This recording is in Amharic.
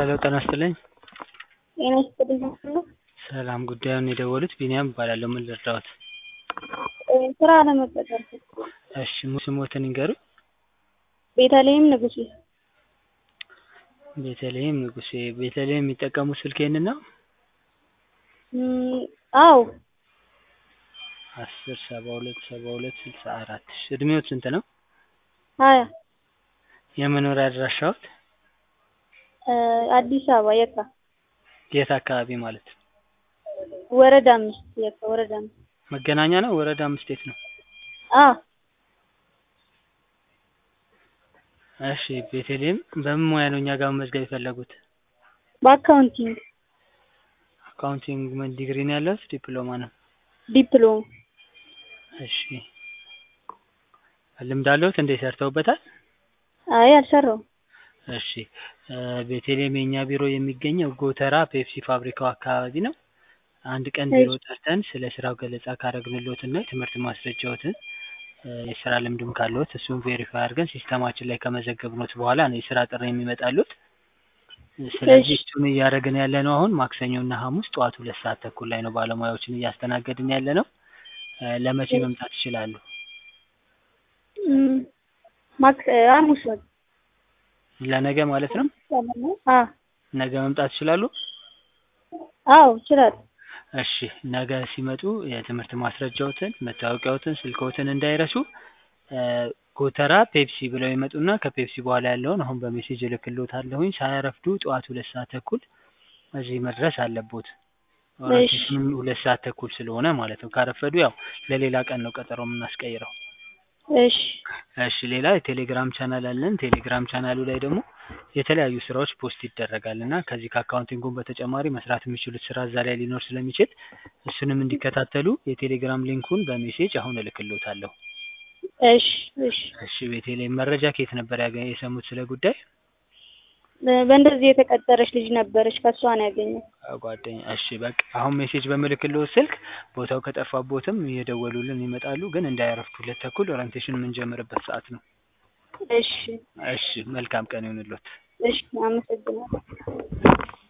ሄሎ ጤና ይስጥልኝ። ጤና ይስጥልኝ ሁሉ ሰላም ጉዳዩን የደወሉት ቢኒያም እባላለሁ። ምን ልርዳዎት? ስራ ለመቀጠር እሺ ስሞትን ይንገሩኝ? ቤተልሔም ንጉሴ ቤተልሔም ንጉሴ። ቤተልሔም የሚጠቀሙት ስልክ ይሄንን ነው? እም፣ አዎ አስር ሰባ ሁለት ሰባ ሁለት ስልሳ አራት እሺ እድሜዎት ስንት ነው? ሀያ የመኖሪያ አድራሻዎት? እ አዲስ አበባ የካ የት አካባቢ ማለት ነው? ወረዳ አምስት የካ ወረዳ አምስት መገናኛ ነው? ወረዳ አምስት የት ነው? አ እሺ ቤተልሔም በምን ሙያ ነው እኛ ጋር መመዝገብ የፈለጉት? በአካውንቲንግ አካውንቲንግ ምን ዲግሪ ነው ያለዎት? ዲፕሎማ ነው? ዲፕሎም እሺ ልምድ አለዎት እንዴ ሰርተውበታል? አይ አልሰራውም። እሺ እ ቤተልሔም የእኛ ቢሮ የሚገኘው ጎተራ ፔፕሲ ፋብሪካው አካባቢ ነው። አንድ ቀን ቢሮ ጠርተን ስለ ስራው ገለጻ ካረግንልዎት እና የትምህርት ማስረጃዎትን እ የስራ ልምድም ካለዎት እሱን ቬሪፋይ አድርገን ሲስተማችን ላይ ከመዘገብኖት በኋላ ነው የስራ ጥሪ የሚመጣልዎት። ስለዚህ እሱን እያደረግን ያለነው አሁን ማክሰኞ እና ሐሙስ ጠዋት ሁለት ሰዓት ተኩል ላይ ነው ባለሙያዎችን እያስተናገድን ያለነው። እ ለመቼ መምጣት ይችላሉ? እም፣ ማክስ ሐሙስ በቃ ለነገ ማለት ነው? አ ነገ መምጣት ይችላሉ? አዎ እችላለሁ። እሺ ነገ ሲመጡ የትምህርት ማስረጃዎትን፣ መታወቂያዎትን፣ ስልክዎትን እንዳይረሱ። እ ጎተራ ፔፕሲ ብለው ይመጡና ከፔፕሲ በኋላ ያለውን አሁን በሜሴጅ እልክልዎታለሁኝ። ሳያረፍዱ ጠዋት ሁለት ሰዓት ተኩል እዚህ መድረስ አለብዎት። ኦሪንቴሽኑም ሁለት ሰዓት ተኩል ስለሆነ ማለት ነው። ካረፈዱ ያው ለሌላ ቀን ነው ቀጠሮ የምናስቀይረው። እሺ እሺ ሌላ የቴሌግራም ቻናል አለን። ቴሌግራም ቻናሉ ላይ ደግሞ የተለያዩ ስራዎች ፖስት ይደረጋል እና ከዚህ ከአካውንቲንጉም በተጨማሪ መስራት የሚችሉት ስራ እዛ ላይ ሊኖር ስለሚችል እሱንም እንዲከታተሉ የቴሌግራም ሊንኩን በሜሴጅ አሁን እልክልዎታለሁ። እሺ እሺ እሺ ቤተልሔም መረጃ ከየት ነበር ያገ የሰሙት ስለ ጉዳይ? በእንደዚህ የተቀጠረች ልጅ ነበረች ከእሷ ነው ያገኘው። ጓደኛ እሺ በቃ አሁን ሜሴጅ በምልክልዎት ስልክ ቦታው ከጠፋቦትም እየደወሉልን ይመጣሉ። ግን እንዳያረፍዱ ሁለት ተኩል ኦሪንቴሽን የምንጀምርበት ሰዓት ነው። እሺ እሺ መልካም ቀን ይሁንልዎት። እሺ አመሰግናለሁ።